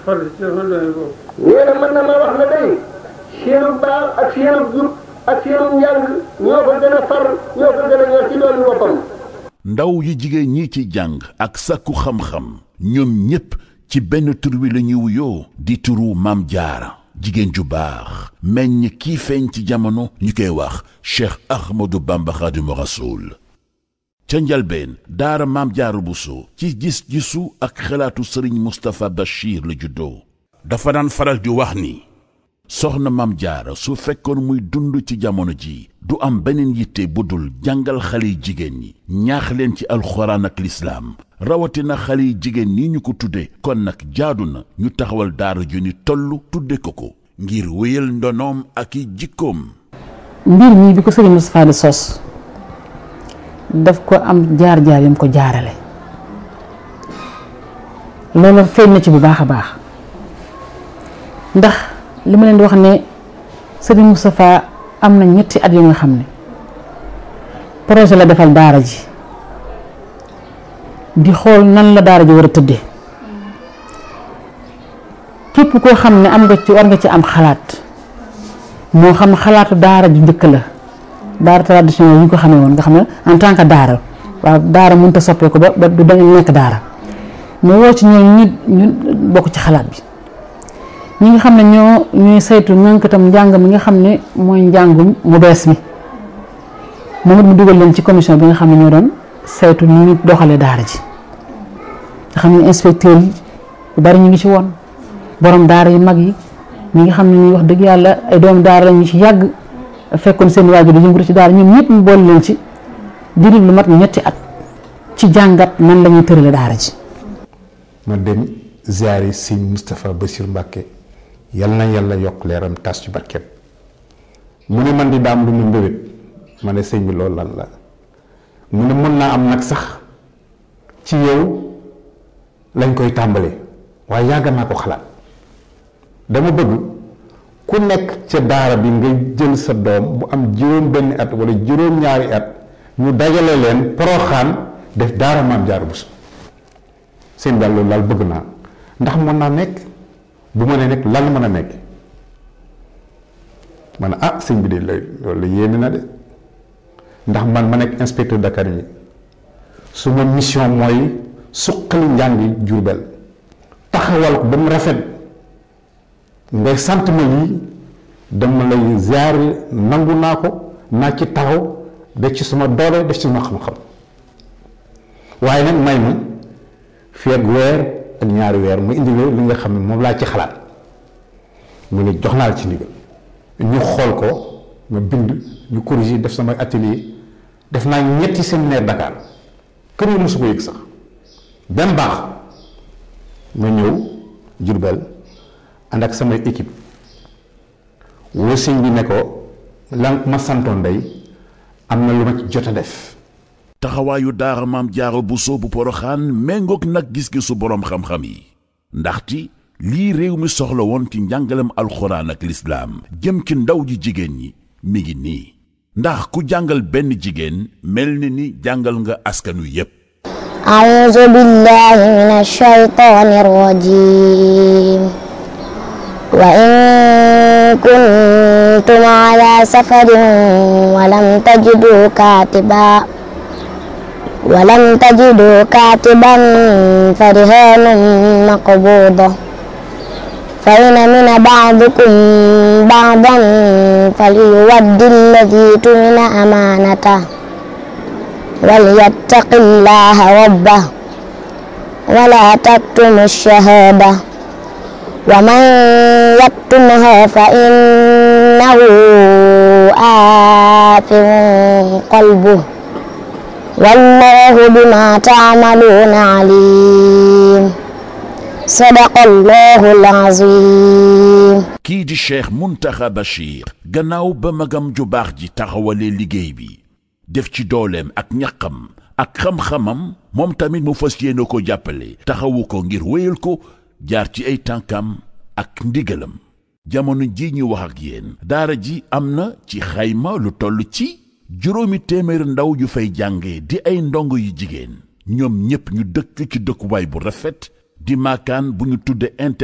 far ci sama doy boobu nee na mën na ma wax na day seenu baax ak seenu jub ak seenu njàng ñoo ko gën a far ñoo ko gën a ñor ci doon boppam ndaw yi jigéen ñi ci jàng ak sàkku xam-xam ñoom ñépp ci benn tur wi la ñuy wuyoo di turu Maam Jaara jigéen ju baax meññ kii feeñ ci jamono ñu koy wax Cheikh Ahmadou Bamba Xaadimu Rasuul ca njalbeen daara Maam Jaara Buso ci gis-gisu ak xalaatu sëriñ Mustapha Bachir la juddoo dafa daan faral di wax ni soxna Maam Jaara su fekkoon muy dund ci jamono ji du am beneen yitte bu dul jàngal xale yi jigéen ñi ñaax leen ci alxuraan ak lislaam rawatina xale yi jigéen ñi ñu ko tudde kon nag jaadu na ñu taxawal daara ju ni toll tudde ko ko ngir wéyal ndonoom ak i jikkoom mbir mii bi ko sëriñ Moustapha di sos daf ko am jaar-jaar yam ko jaarale loolu feeñ na ci bu baax a baax ndax li ma leen di wax ne sëriñ Moustapha am na ñetti at yu nga xam ne projet la defal daara ji di xool nan la daara ji war a tëddee képp koo xam ne am nga ci war nga ci am xalaat moo xam xalaatu daara ju njëkk la daara traditionnel yi ñu ko xamee woon nga xam ne en tant que daara waaw daara mënut a soppeeku ba ba du dañu nekk daara mu woo ci ñooñu ñi ñu bokk ci xalaat bi ñi nga xam ne ñoo ñuy saytu ñànkatam njàng mi nga xam ne mooy njàngum mu bees mi moom it mu dugal leen ci commission bi nga xam ne ñoo doon saytu ni ñu doxalee daara ji nga xam ne inspecteur yi yu bari ñu ngi ci woon borom daara yu mag yi ñi nga xam ne ñuy wax dëgg yàlla ay doomu daara la ñu ci yàgg fekkoon seen waajur di yëngatu ci daara ñoom ñëpp mu boole leen ci diiru lu mat ñetti at ci jàngat nan la ñuy tërale daara ji. ma dem ziyaari sëñ Moustapha Bassir Mbacke yal na yàlla yokk leeram tas ci barkeem mu ne man di daam lu mu mbébét ma ne sëñ bi loolu lan la mu ne mën naa am nag sax ci yow lañ koy tàmbalee waaye yàgg naa ko xalaat dama bëgg ku nekk ca daara bi nga jël sa doom bu am juróom benn at wala juróom ñaari at ñu dajale leen poroxaan def daara maam Jaara Buso seen daal loolu daal bëgg naa ndax mën naa nekk bu ma nee nekk lan mën a nekk ma ne ah sëñ bi de loolu yéeme na de ndax man ma nekk inspecteur d'académie su ma mission mooy suqali njàngi Jurbel taxawal ko ba mu rafet ngay sant ma lii dama lay ziar nangu naa ko naa ci taxaw def ci sama doole def ci sama xam-xam waaye nag may ma fii ak weer ak ñaari weer mu indi li nga xam ne moom laa ci xalaat mu ne jox naa la ci ndigal ñu xool ko ma bind ñu corriger def sama atelier def naa ñetti séminaire Dakar kër yi mosu ko yëg sax benn baax ma ñëw Jurbel ànd ak samay équipe woo sëñ bi ne ko lan ma santoon day am na lu ma ci jot a def taxawaayu daara maam jaaro buso bu poroxaan méngoog nag gis-gisu boroom xam-xam yi ndaxti lii réew mi soxla woon ci njàngalem alxuraan ak lislaam jëm ci ndaw ji jigéen ñi mi ngi nii ndax ku jàngal benn jigéen mel ni ni jàngal nga askanu yépp أعوذ بالله من الشيطان الرجيم وإن كنتم على سفر ولم تجدوا كاتبا ولم تجدوا كاتبا فرهان مقبوضة فإن من بعضكم بعضا فليود الذي تمن أمانته وليتق الله ربه ولا تكتم الشهادة ومن يكتمها فإنه آثم قلبه والله بما تعملون عليم صدق الله العظيم kii di cheikh muntaxa bachir gannaaw ba magam ju baax ji taxawalee liggéey bi def ci dooleem ak ñaqam ak xam-xamam moom tamit mu fas yéene ko jàppale taxawu ko ngir wéyal ko jaar ci ay tànkam ak ndigalam jamono ji ñu wax ak yéen daara ji am na ci xayma lu toll ci juróomi téeméer ndaw yu fay jànge di ay ndongo yu jigéen ñoom ñépp ñu dëkk ci dëkkuwaay bu rafet di maakaan bu ñu tudde